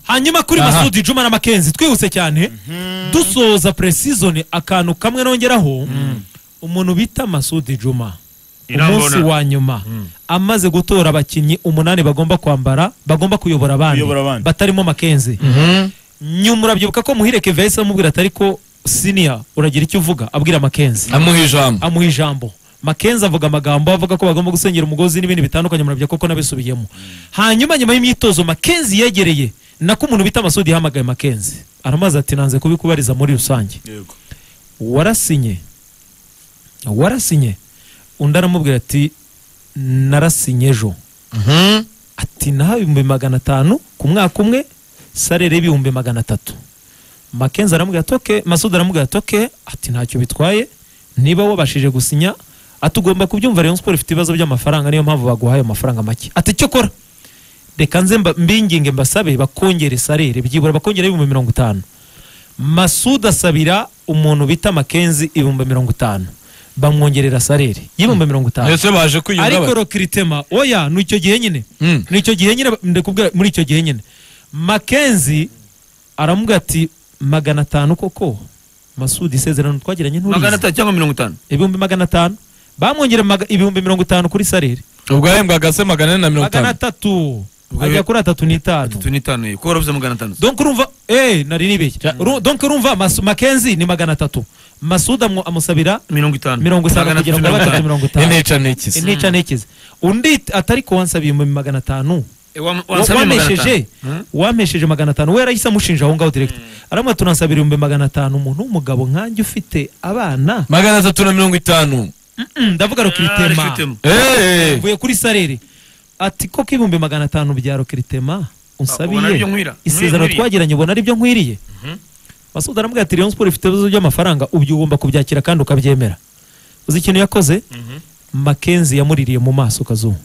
hanyuma kuri masudi juma na makenzi twihuse cyane dusoza presizoni akantu kamwe nongeraho umuntu bita masudi juma umunsi Irambona. wa nyuma amaze gutora abakinnyi umunani bagomba kwambara bagomba kuyobora abandi Kuyobora abandi. batarimo makenzi nyuma urabyibuka ko muhire kevesi amubwira atari ko siniya uragira icyo uvuga abwira makenzi amuha ijambo amuha ijambo makenzi avuga amagambo avuga ko bagomba gusengera umugozi n'ibindi bitandukanye murabya koko nabisubiyemo hanyuma nyuma y'imyitozo makenzi yegereye nako umuntu bita amasudi yahamagaye makenzi aramaze ati nanze kubikubariza muri rusange yego warasinye warasinye undi aramubwira ati narasinye ejo Mhm. ati naho ibihumbi magana atanu ku mwaka umwe sarere y'ibihumbi magana atatu makenzi aramubwira ati oke masudu aramubwira ati oke ati ntacyo bitwaye niba wabashije gusinya ati ugomba kubyumva rayon siporo ifite ibibazo by'amafaranga niyo mpamvu baguhaye amafaranga make ati icyo kora reka nze mba- mbinginge mbasabe bakongere sarere byibura bakongere ibihumbi mirongo itanu masudu asabira umuntu bita makenzi ibihumbi mirongo itanu bamwongerera sarere y'ibihumbi mirongo itanu ndetse baje kwiyunga ariko bati rokiritema oya ni icyo gihe nyine Mm. ni icyo gihe nyine ndakubwira muri icyo gihe nyine makenzi aramubwira ati magana atanu koko masudi isezerano twagiranye magana nturizi atatu cyangwa mirongo itanu ibihumbi magana atanu bamwongera maga- ibihumbi mirongo itanu kuri sarere ubwo yahembwaga se magana ane na mirongo magana itanu atatu Ubwo ajya rero- kuri atatu n'itanu atatu n'itanu ye kuko waravuze magana atanu donc urumva eh nari nibeshye Uru- donc urumva Masu- makenzi ni magana atatu masudi amu- amusabira mirongo itanu mirongo itanu Magana kugira ngo abe atatu itanu. mirongo itanu intica n'ikisi intica ntikize undi atari ko wansabiye ibihumbi magana atanu Eh, wa- Wa- wansabye magana wamesheje atanu. Hmm? wamesheje magana atanu we yarahise amushinja aho ngaho direkita aramwe tunansabira ibihumbi magana atanu umuntu w'umugabo nkanjye ufite abana magana atatu na mirongo itanu Mm, ndavuga Ah, rokiritema Rokiritema. eee mvuye kuri sarere ati koko ibihumbi magana atanu bya rokiritema Ubona unsabiye aribyo nkwira. isezerano Nkwiriye. twagiranye ubona ari byo nkwiriye masuda aramubwira ati rayon siporo ifite ibibazo by'amafaranga ubu ugomba kubyakira kandi ukabyemera uzi ikintu yakoze makenzi yamuririye mu maso kazungu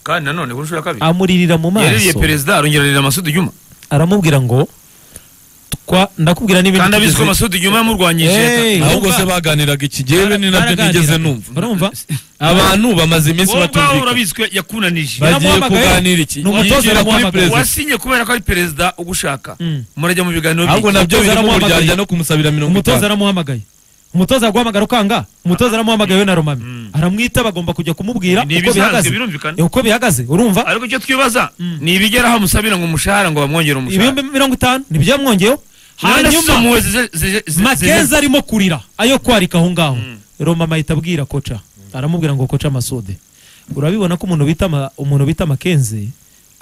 kandi nanone ku nshuro ya kabiri amuririra mu yaririye maso perezida arongera arira masudi juma aramubwira ngo twa ndakubwira n'ibindi kandi abizi ko tugeze- masudi juma yamurwanyije Hey, ahubwo Urumva? se baganiraga iki gihe ni nabyo Baraganira. nigeze numva urumva abantu bamaze iminsi wowe ubwawe batumvikana urabizi ko yakunanije Ba- bagiye Yaramuhamagaye. kuganira iki Ni umutoza Yigira kuri yaramuhamagaye. perezida wasinye kubera ko ari perezida ugushaka Mm. murajya mu biganiro ahubwo by'iki? nabyo Umutoza birimo yaramuhamagaye. uburyarya no kumusabira mirongo umutoza itanu aramuhamagaye umutoza aguhamagara ukanga umutoza aramuhamagaye we na romami aramwita bagomba kujya kumubwira Ni uko ibisanzwe, bihagaze birumvikana. Eh, uko bihagaze urumva ariko icyo twibaza ni ibigeraho amusabira ngo umushahara ngo bamwongere umushahara ibihumbi mirongo itanu nibyo yamwongeyeho hanyuma hanyuma makenzi arimo kurira ayo kwarika aho ngaho romama ahita abwira koca aramubwira ngo koca masode urabibona ko umuntu bita ma- umuntu bita makenzi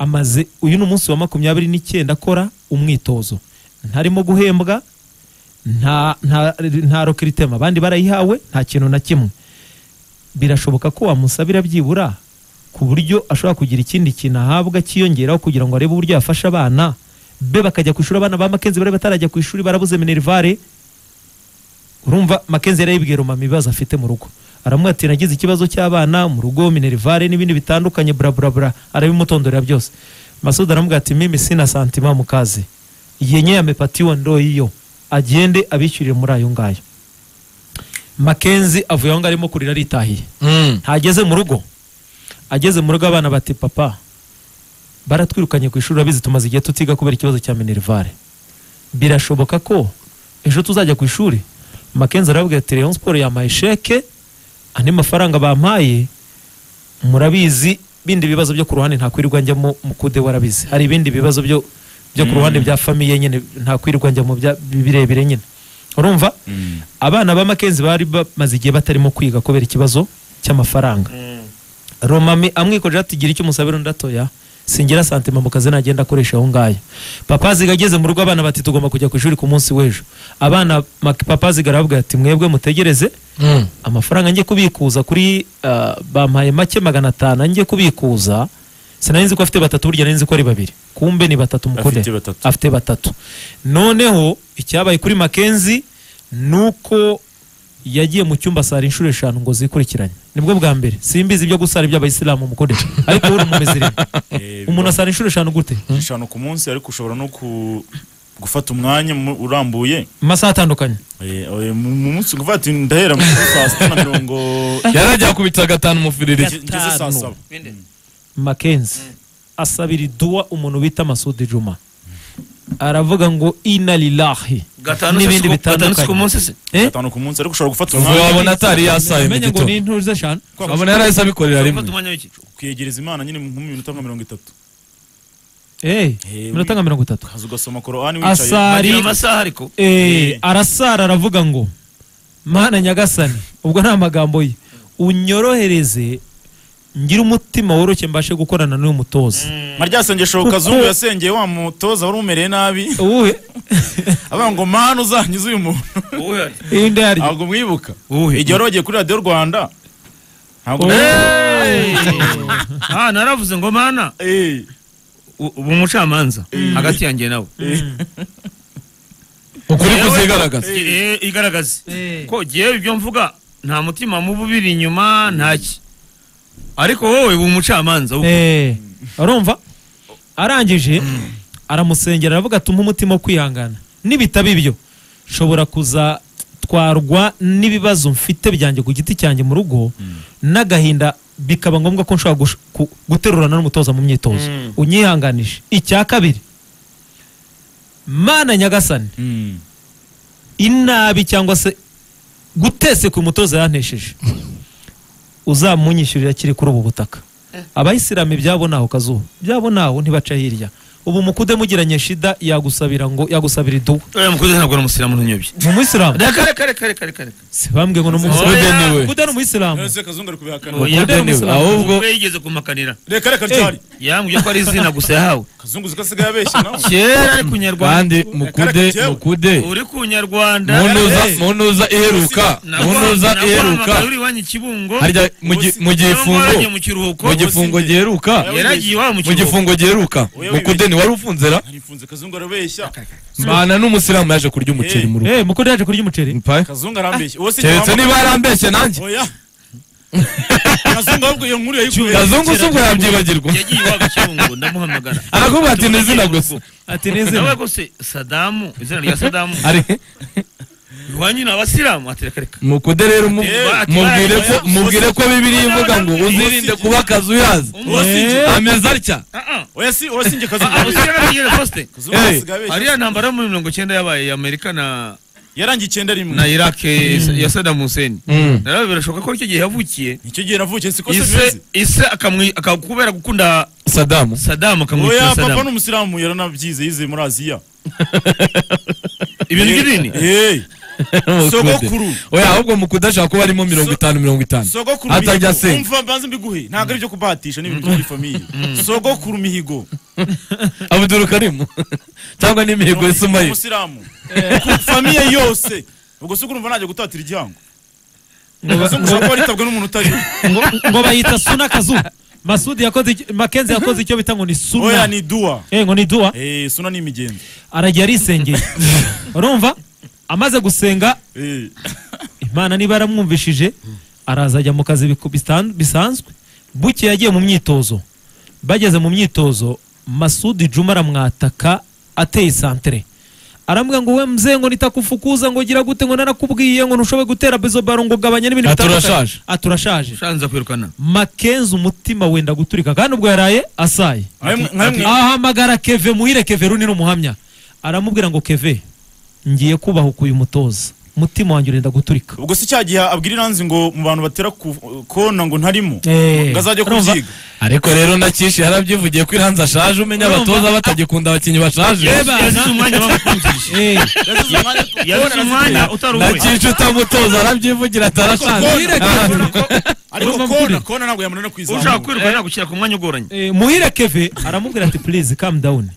amaze uyu ni umunsi wa makumyabiri n'icyenda akora umwitozo ntarimo guhembwa nta nta nta rokiritema abandi barayihawe nta kintu na kimwe birashoboka ko wamusabira byibura ku buryo ashobora kugira ikindi kintu ahabwa cyiyongeraho kugira ngo arebe uburyo yafasha abana be bakajya ku ishuri abana ba makenzi bari batarajya ku ishuri barabuze minerivare urumva makenzi yari yibwira mama ibibazo afite mu rugo aramubwira ati nagize ikibazo cy'abana mu rugo minerivare n'ibindi bitandukanye bura bura bura arabimutondorera byose masudi aramubwira ati mimi sina santima mu kazi yenye ya mepatiyo ndo iyo agende abishyurire muri ayo ngayo makenzi avuye aho ngaho arimo kurira aritahiye Mm. ntageze mu rugo ageze mu rugo abana bati papa baratwirukanye ku ishuri urabizi tumaze igihe tutiga kubera ikibazo cya minerivare birashoboka ko ejo tuzajya ku ishuri makenzi arababwira ati rayon siporo yampaye sheke andi mafaranga bampaye murabizi bindi bibazo byo ku ruhande ntakwirirwa njyamo mu kude warabizi hari ibindi bibazo byo byo ku ruhande bya famiye nyine ntakwirirwa njya mu bya- birebire nyine urumva abana ba makenzi bari bamaze igihe batarimo kwiga kubera ikibazo cy'amafaranga romami amwikojeho ati gira icyo umusabira undi atoya singira santima mu kazi nagenda akoresha aho ngayo papa ziga ageze mu rugo abana bati tugomba kujya ku ishuri ku munsi w'ejo abana Mak- papa ziga aravuga ati mwebwe mutegereze Mm. amafaranga njye kubikuza kuri ah, bampaye make magana atanu njye kubikuza sinari nzi ko afite batatu burya nari nzi ko ari babiri kumbe ni batatu mukode Afite batatu. afite batatu noneho icyabaye kuri makenzi ni uko yagiye mu cyumba sara inshuro eshanu ngo zikurikiranye nibwo bwa mbere simbizi ibyo gusara iby'abayisilamu mukode ariko wowe uri umumezirima umuntu asara inshuro eshanu gute eshanu ku munsi ariko ushobora no ku- gufata umwanya mu- urambuye mu masaha atandukanye Eh, eh, mu mu munsi kuvuga ati ndahera mu saa sita na mirongo yarajya akubita gatanu mufiririye ngeze saa Gatanu. saba Binde. makenzi asabira iduwa umuntu bita masudi juma aravuga ngo ina lilahi gatanu N'ibindi se si ku- bitandukanye. gatanu si ku munsi se Eh? gatanu ku munsi ariko ushobora gufata Ubu umwanya wabona atari yasaye mu ngo ni gitondo inturo z'eshanu wabona yarahise abikorera Ufata rimwe umwanya w'iki? ukiyegereza imana nyine nko mu minota nka mirongo itatu Eh, Eh, minota nka mirongo itatu ukaza ugasoma korowani Asa- wicaye Ari- bagira amasaha ariko Eh, arasara aravuga ngo mana nyagasani ubwo nta magambo ye unyorohereze ngire umutima woroshye mbashe gukorana n'uyu mutoza marya sengesho Kuko- kazungu yasengeye wa mutoza wari umereye nabi uwuhe avuga ngo mana uzankize uyu muntu Wowe ari. indi ari ntabwo mwibuka Uwuhe? igihe wari wagiye kuri radiyo rwanda ntabwo Ah, naravuze ngo mana Eh, u- uba umucamanza hagati yanjye nawe ukuri Yewe- kuzigaragaza Eh, igaragaze ko ngewe ibyo mvuga nta mutima mubi ubiri inyuma ntaki ariko wowe uba umucamanza wowe. Eh, urumva arangije aramusengera aravuga ati umpe umutima wo kwihangana nibitaba ibyo nshobora kuzatwarwa n'ibibazo mfite byanjye ku giti cyanjye mu rugo n'agahinda bikaba ngombwa ko nshobora gush- ku- guterurana n'umutoza mu myitozo unyihanganishe icya kabiri mana nyagasani mm. inabi cyangwa se gutese ku mutoza yantesheje uzamunyishyurira kiri kuri ubu butaka abayisilamu ibyabo naho kazuba ibyabo naho ntibaca hirya ubu mukude mugiranye shida yagusabira ngo yagusabira idubu Oya, mukuze ntabwo ari umusirimu ntunyobye ni umuyisilamu reka reka reka reka reka reka si bambwiye ngo ni umuyisilamu Oya, niwe. mukude ni umuyisilamu Ese kazungu ari kubihakana Oya, Mukude ni umuyisilamu ahubwo we yigeze kumakanira reka reka ryari yambwiye ko ari izina gusa yahawe kazungu zikasigaye abeshya nawe kera ari kunyarwanda kandi mukude mukude uri kunyarwanda muntuza muntuza iheruka muntuza iheruka naguhamagaye uri iwanyu i kibungo harya mu gi- mu gifungo yagiye mu kiruhuko mu gifungo giheruka yaragiye iwabo mu mu kiruhuko gifungo giheruka Oya, mukude wibeshye. ntiwari ufunzera ntifunze kazungu arabeshya mbana n'umusilamu yaje kurya umuceri mu rugo eh mukude yaje kurya umuceri Mpa- kazungu arambeshya uwo si keretse niba yarambeshye nanjye oya kazungu ahubwo iyo nkuru yayikuye kazungu se ubwo yabyibagirwa yagiye iwabo i kibungo ndamuhamagara aravuga ati ni izina gusa ati nezina nawe rwose sadamu izina rya sadamu ari iwanyu ni abasilamu ati reka reka mukude rero mu- Ati, mubwire ko oya, mubwire ko bibiri ivuga ngo oya, uzirinde kuba akazi uyazi uwo si njye ameze atya oya si uwo si njye kazungu arabeshya abasilamu yigeze poste kazungu Hey. zikasigaye abeshya ariya ntambara yo muri mirongo icyenda yabaye amerika na yarangiye icyenda na rimwe iraq ya saddam hussein Mm. nawe birashoboka ko icyo gihe yavukiye icyo gihe navukiye siko se ise mbizi ise akamwi- akakubera gukunda sadamu sadamu akamwitira oya papa sadamu ni umusilamu yaranabyize yize muri aziya ibintu by'idini Eh, sogokuru oya ahubwo mukude ashobora kuba arimo mirongo itanu mirongo itanu sogokuru atajya mihigo asenga umva mbanze mbiguhe ntabwo ari ibyo kubahatisha ni ibintu byo muri famiye sogokuru mihigo abuduru karimu cyangwa n'imihigo ya sumayi umusilamu Ku famiye yose ubwo si ukurumva najya gutatira igihango kazungu ushobora kuba ritabwe n'umuntu utari ngo ngo bayita suna kazu masudi yakoze iki- Mackenzie yakoze icyo bita ngo ni oya suna ni duwa eh ngo ni duwa Eh, suna ni imigenzo arajya arisengeye urumva amaze gusenga Eh, imana niba yaramwumvishije araza ajya mu kazi biku- bisan- bisanzwe buke yagiye mu myitozo bageze mu myitozo masudi juma aramwataka ateye santere aramubwira ngo we mzee ngo nitakufukuza ngo gira gute ngo narakubwiye ngo ntushobore gutera bezo baro ngo ugabanye n'ibintu Ati, bitandukanye." "Urashaje." ati urashaje shanza kwirukana makenzi umutima wenda guturika kandi ubwo yaraye asaye nka mwe- nka mwe- ahamagara keve muhire keve runini umuhamya aramubwira ngo keve ngiye kubahuka uyu mutoza umutima wanjye urenda guturika ubwo si cya gihe abwira iranzi ngo mu bantu batera ku- kona ngo ntarimo Eh, ngo azajya urumva? kubyiga ariko rero nakishi yarabyivugiye ko iranzi ashaje umenya Urumva? abatoza batagikunda abakinnyi bashaje Yeba, yazize na- umwanya wamukundisha Eh, yazize umwanya utari uwe nakishi utamutoza arabyivugira ati arashaje Muhire Keve- ariko Urumva kona mvugire? kona ntabwo yamunanira ushaka kwizamura kwirukana yagushyira ku mwanya ugoranye eh, muhire keve aramubwira ati please calm down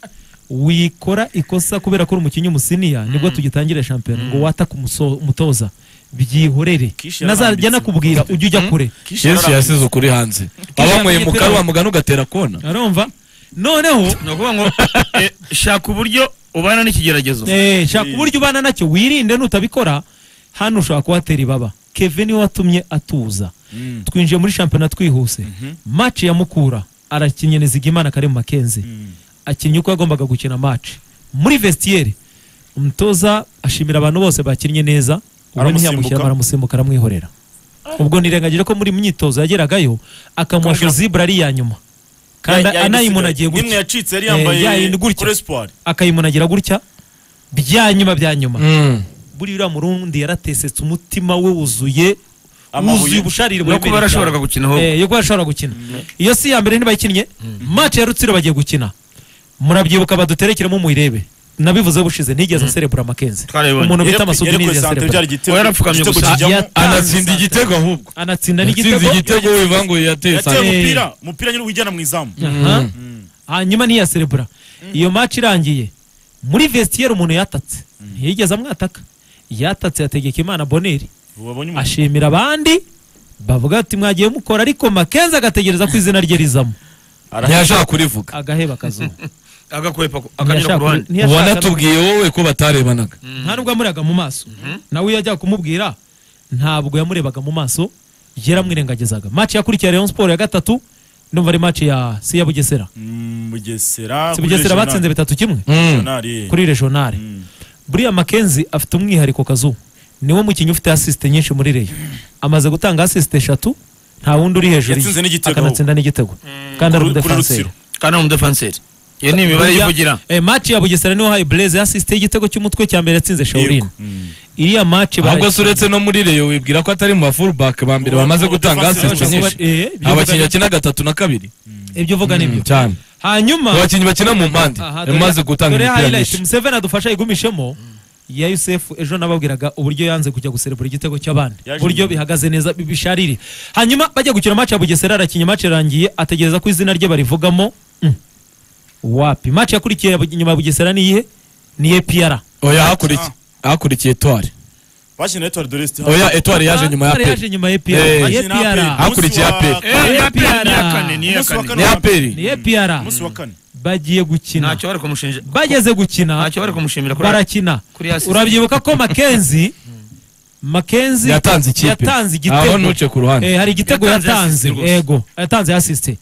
wikora ikosa kubera ko uri umukinnyi umusiniya nibwo tugitangira shampiyona ngo wataka umuso- umutoza byihorere Kishi nazajya yarambitse. nakubwira ujye ujya kure yesu yasize ukuri hanze wabanyweye mu karwa mugana ugatera kona arumva noneho ni ukuvuga ngo eh, shaka uburyo ubana n'ikigeragezo Eh, shaka uburyo ubana nacyo wirinde nutabikora hano ushobora kuhatera ibaba keve niwe watumye atuza twinjiye muri shampiyona twihuse maci ya mukura arakinnye nizigimana kari mu makenzi akinnye uko yagombaga gukina maci muri vestiere umutoza ashimira abantu bose bakinnye neza ubundi Aramusimbuka. ntiyamushyira baramusimbuka aramwihorera ubwo nirengagije ko muri myitozo yageragayo akamuha Akamubwira- zibura ari iya nyuma kandi anayimunagiye nimwe gutya yacitse yari Eh, yambaye yayindi gutya. kuri espoir akayimunagira gutya bya nyuma bya nyuma Mm. buriya murundi yaratesetse umutima we wuzuye Amabuye. wuzuye ubusharire no kuba buremereye yarashoboraga cyane. gukina ahubwo Eh, yo kuba yarashobora gukina iyo si iya mbere ntibayikinnye match ya rutsiro bagiye gukina murabyibuka baduterekeremo muyirebe nabivuze bushize ntigeze aserebura makenzi Twarabibonye. umuntu bita Yarapfu- amasudi yarekuye ntigeze Santere, aserebura byari igitego Yarapfukamye igitego gusa. kijyamo. Ya- anatsinda igitego ahubwo anatsinda yatsinze n'igitego igitego wivanguye yateye yateye sante umupira umupira nyine wijyana mu izamu Aha. hanyuma ntiyaserebura iyo match irangiye muri vestiaire umuntu yatatse ntiyigeze amwataka yatatse yategeka imana boneri Ubu wabonye umuntu ashimira abandi bavuga ati mwagiye mukora ariko makenzi agategereza ko izina rye rizamo ntiyashaka kurivuga agaheba akazuba agakwepa ku- akanyura Ntiyashaka- ku ruhande ntiyashaka- wanatubwiye wowe ko batarebanaga nta nubwo yamurebaga mu maso nawe iyo yajyaga kumubwira ntabwo yamurebaga mu maso yaramwirengagizaga match yakurikiye Rayon Sport ya gatatu ndumva ari match ya si ya Bugesera Mm, Bugesera si Bugesera batsinze bitatu kimwe Mm. Regional. kuri regionale buriya Mackenzie afite umwihariko kazu niwe mukinnyi ufite assist nyinshi muri Rayon amaze gutanga assist eshatu nta wundi uri hejuru ye. Yatsinze n'igitego. akanatsinda n'igitego kandi ari Kuri- kuri umudefanseri Rutsiro. kandi ari umudefanseri iyo ni imibare Buriya, yivugira eh, match ya Bugesera niho haye Blaise assist y'igitego cy'umutwe cya mbere yatsinze Shaolin Yego. Mm. iriya match ahubwo barayikinye. se uretse no muri reyo wibwira ko atari mu ba fullback ba mbere Ubu- bamaze ubu gutanga defensive asist bose- nyinshi eh, ibyo abakinnyi uvuga- bakina gatatu na kabiri ibyo uvuga ni byo cyane hanyuma abakinnyi bakina mu mpande Aha, dore- yamaze gutanga dore imipira highlight myinshi Museveni adufasha yigumishemo ya Yusuf ejo nababwiraga uburyo yanze kujya guserebura igitego cy'abandi Yaje uburyo nyuma. bihagaze neza bi- bisharire hanyuma bajya gukina match ya Bugesera arakinnye match irangiye ategereza ko izina rye barivugamo Mm. wapi match yakurikiye ya Bu- nyuma ya Bugesera ni iyihe ni EPR oya hakurikiye hakurikiye etware bakina Etoile de l'Est hano. oya etware yaje nyuma ya Atware pe yaje nyuma ya Eh, EPR Bakina EPR APR. Hakurikiye Umunsi wa- APR. Eh, ya APR. ni iya kane ni iya Umunsi wa kane kane ni aperi ni EPR umunsi wa kane bagiye gukina ntacyo bari kumushinja bageze gukina ntacyo bari kumushimira kuri barakina kuri assist. urabyibuka ko Mackenzie Mackenzie yatanze ikipe yatanze aho igitego ntuce ku ruhande Eh, hari igitego Yatanze yatanze assist rwose. yego yatanze asiste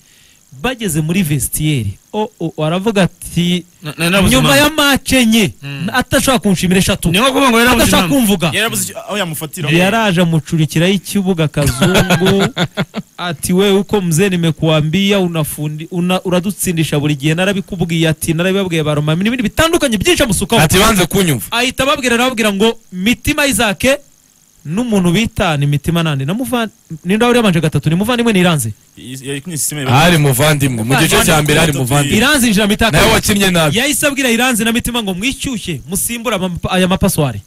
bageze muri vestiaire o o aravuga ati Na- na- nabuze nyuma impamvu. ya mace nye atashobora kunshimira eshatu ni nko kuvuga ngo yari abuze atashobora impamvu kumvuga yarabuze icyo- aho yamufatira yaraje amucurikiraho ikibuga kazungu ati wewe uko mzee nimekuambia unafundi una, uradutsindisha buri gihe narabikubwiye ati narabibabwiye baroma n'ibindi bitandukanye byinshi amusukaho ati banze kunyumva ahita ababwira arababwira ngo mitima Isaac n'umuntu bitana imitima nande namuvan ninda uri amanje gatatu ni muvandimwe ni iranze yakunye sisiteme hari muvandimwe mu gice cya mbere hari muvandimwe iranze injira mitaka nawe wakinnye nabi yahise abwira iranze na mitima ngo mwishyushye musimbure ama- aya mapaswari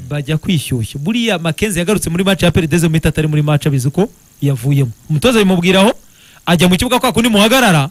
bajya kwishyushya buriya makenzi yagarutse muri match ya perideze mita atari muri match abizi ko yavuyemo umutoza bimubwiraho ajya mu kibuga kwa kundi muhagarara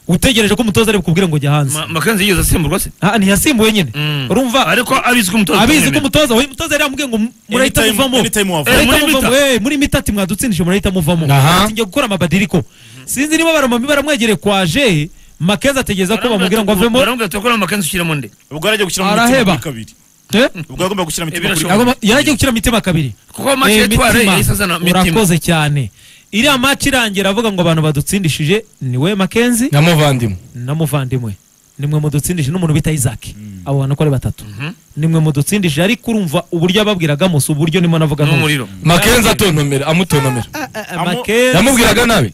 utegereje ko umutoza ari bukubwire ngo jya hanze Ma- makenzi yigeze asimburwa se Ah, ntiyasimbuye nyine Mm. urumva ariko abizi ko umutoza abizi ko atamwemera. umutoza we umutoza yari yamubwiye ngo mu- murahita Anytime- muvamo anytime wava. Murahita Eh, muri muvamo. mita. Eh, muri mita ati mwadutsindije murahita muvamo Aha. ati njya gukora amabadiriko sinzi niba baramami baramwegereye kwaje makenzi ategereza ko bamubwira ngo avemo baramubwira ati gukora makenzi ushyiremo nde ubwo yaragiye gushyira mu Araheba. mitima kuri kabiri Eh? ubwo yagomba gushyira mu mitima Ibirashoboka. kuri Agomba- yaragiye gukira mitima kabiri Kuko match Eh, ya Etoile Mitima, yahise azana Mitima. urakoze cyane iriya match irangira avuga ngo abantu badutsindishije ni we makenzi na muvandimwe na muvandimwe nimwe mudutsindishije n'umuntu bita isaac abo bantu uko ari batatu nimwe mudutsindishije ariko urumva uburyo ababwiraga musi uburyo nimo navuga ntuzi. n'umuriro makenzi atontomera amutontomera Makenzi- yamubwiraga nabi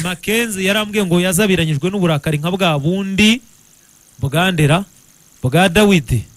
Makenzi yarambwiye ngo yazabiranyijwe n'uburakari nka bwa bundi bwa Ndera bwa Dawidi